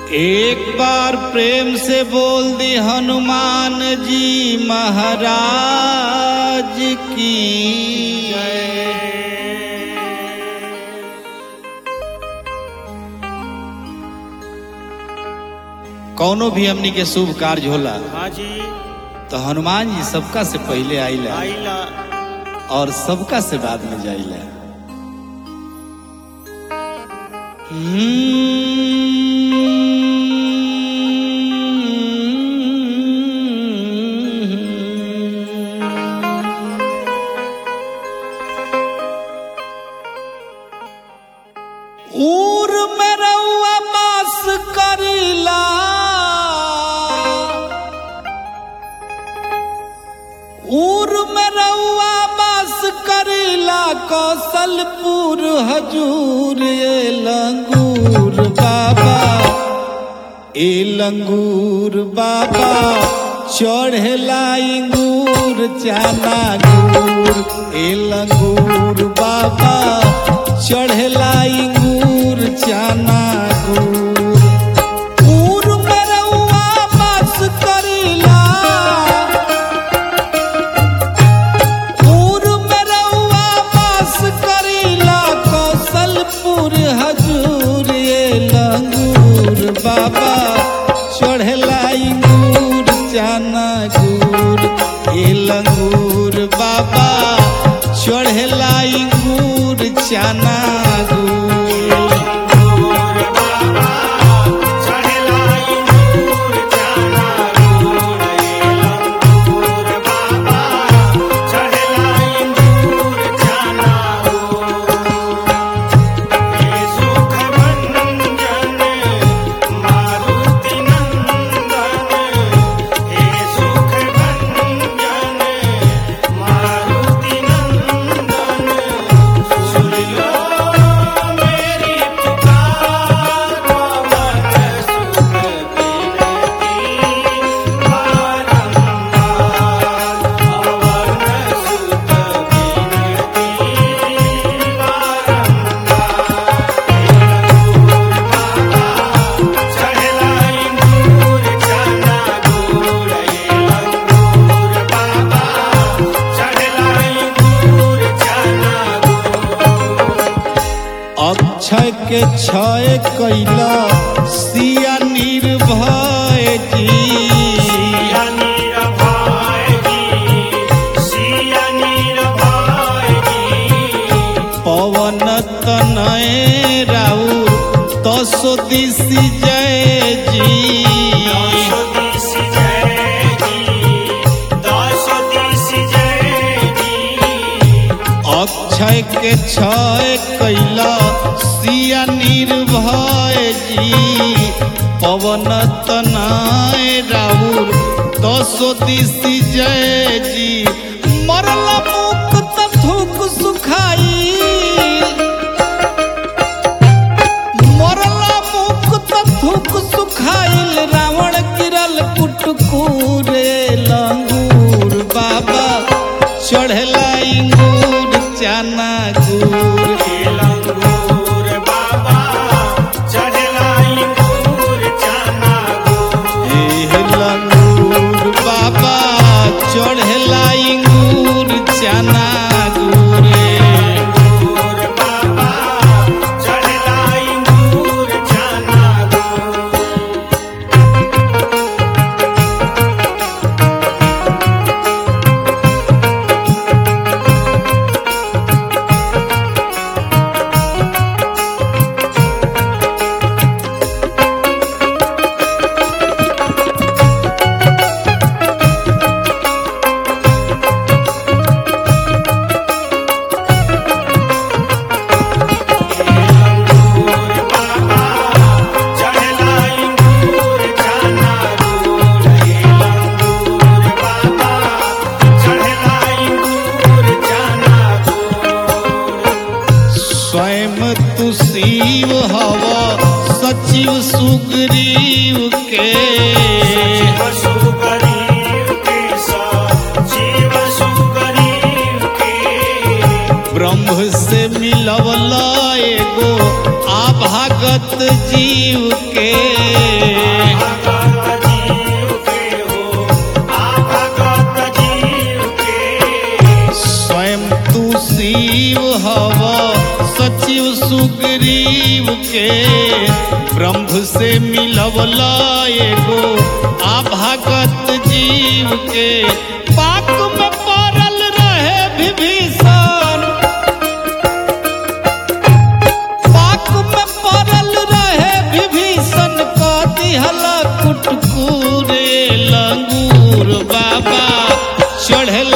एक बार प्रेम से बोल दी हनुमान जी महाराज की कौनो भी हमनी के शुभ कार्य होला हाँ जी तो हनुमान जी सबका से पहले आइला आइला और सबका से बाद में जाइला ऊर में रउआ बास करीला ऊर में रउआ बास करीला कौशलपुर हजूर ए लंगूर बाबा ए लंगूर बाबा चढ़ेला इंगूर चाना गुर ए लंगूर बाबा चढ़ेला इंगूर चाना गुर ऊर में रउआ बास करीला पूर में रउआ वास करीला कौशलपुर हजूर ये लंगूर बाबा चढ़ला इंगूर चाना गुर ये लंगूर बाबा चढ़ला इंगूर चाना गुर चढ़ेला इंगूर चाना गुड़ ये लंगूर बाबा चढ़ेला इंगूर चाना ये सुख भंजन मारुति नंदन ये सुख भंजन मारुति नंदन सुन लो मेरी पुकार पवन सुत बिनती बारंबार पवन सुत बिनती बारंबार चढ़ला इंगूर चाना गुड़ ये लंगूर बाबा चढ़ला इंगूर चाना अक्षय के क्षय कैला सिया निर्भय जी सिया नीर भाई सिया नीर भाई पवन तनय राउर तसो दिशि जय जी दश दिश जय जी दश दिश जय जी अक्षय के क्षय कैला सिया निर्भय जी पवन तनय राउर तसो दिशि जय जी मरला मुक्त थूक सुखाई मरला मुक्त थूक सुखाइल रावण गिरल कुटकुरे लंगूर बाबा चढ़ला इंगूर चाना गुर ये लंगूर बाबा चढ़ला इंगूर चाना गुड़ हे लंगूर बाबा चढ़ला इंगूर चाना गुरे इंगूर बाबा चढ़ला इंगूर चाना गुड़ इंगूर बाबा चढ़ला इंगूर चाना गुड़ ये लंगूर बाबा चढ़ला इंगूर चाना गुड़ स्वयं तू शिव हव सचिव सुग्रीव के जीव सुगरीव के जीव सुगरीव के ब्रह्म से मिलवला एगो आभागत जीव के सुग्रीव के ब्रह्म से मिलवला एगो आभागत जीव के पाक में पड़ल रहे विभीषण पाक में पड़ल रहे विभीषण क दिहल कुटकुरे लंगूर बाबा चढ़ल